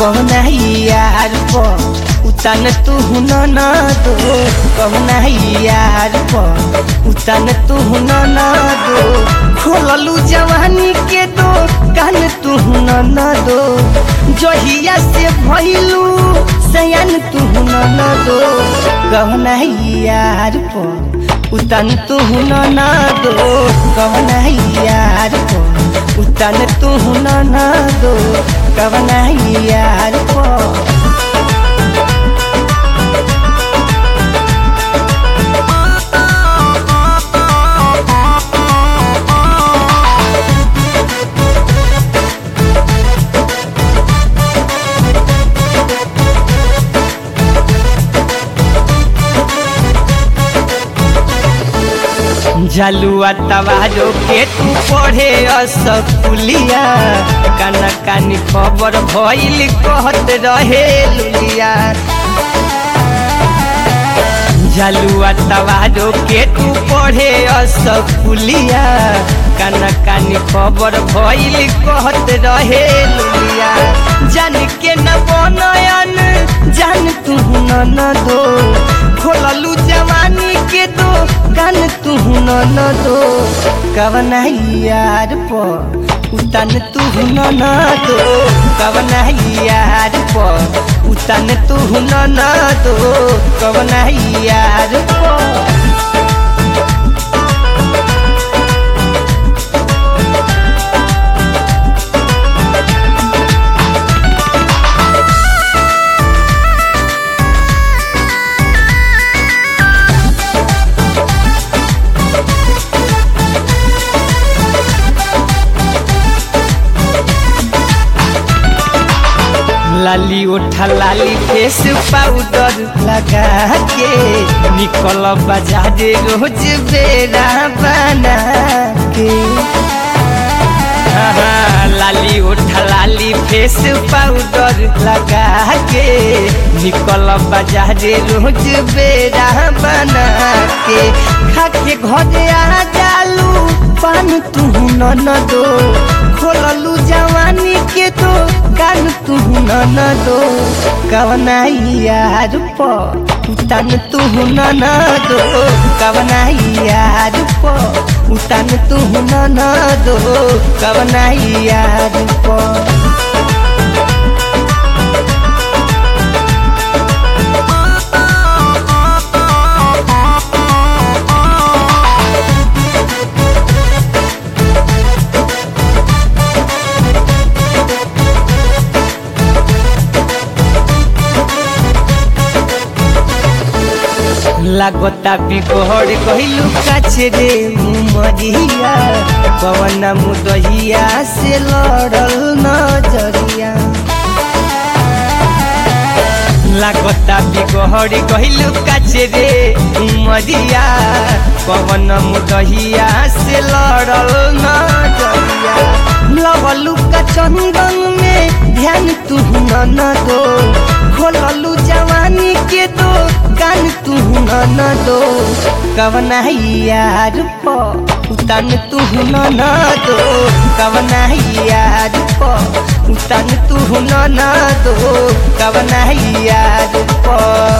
कहुना यार प उतन तू न दो कहुना यार प उतन तू न दो खोललू जवानी के दो कान तू न दो जहिया से भइलू सयान तू न दो कहुना यार प उतन तू न दो कहुना यार प उतन तू न दो कहुना यार प जलुआ तवारो के तू पढ़े असकुलिया काना कानी खबर भइल कहत रहे लुलिया जलुआ तवारो के तू पढ़े असकुलिया काना कानी खबर भइल कहत रहे लुलिया जान के न बनयन जान तू न दो खोललू जवानी के दो कान तू न दो कवना यार प उतन तू न दो कवना यार प उतन तू न दो कवना यार प लाली उठा लाली फेस पाउडर लगा के निकल बाजारे रोज बेरा बना के हाँ, लाली उठा लाली फेस पाउडर लगा के निकल बाजारे रोज बेरा बना के खा के घर आ जालू पान तू न दो खोललू जवानी के तो कान तू न दो कवना यार प उतन तू न दो कवना यार प उतन तू न दो कवना यार प लागता बिगड़ गइलू काछे रे मुमरिया पवन मुदहिया से लड़ल नजरिया लागता बिगड़ गइलू काछे रे मुमरिया पवन मुदहिया से लड़ल नजरिया लवलू का चंदन में ध्यान तू न दो खोललू जवानी के दो कान तू न दो कवना यार प उतन तू न दो कवना यार प उतन तू न दो कवना यार प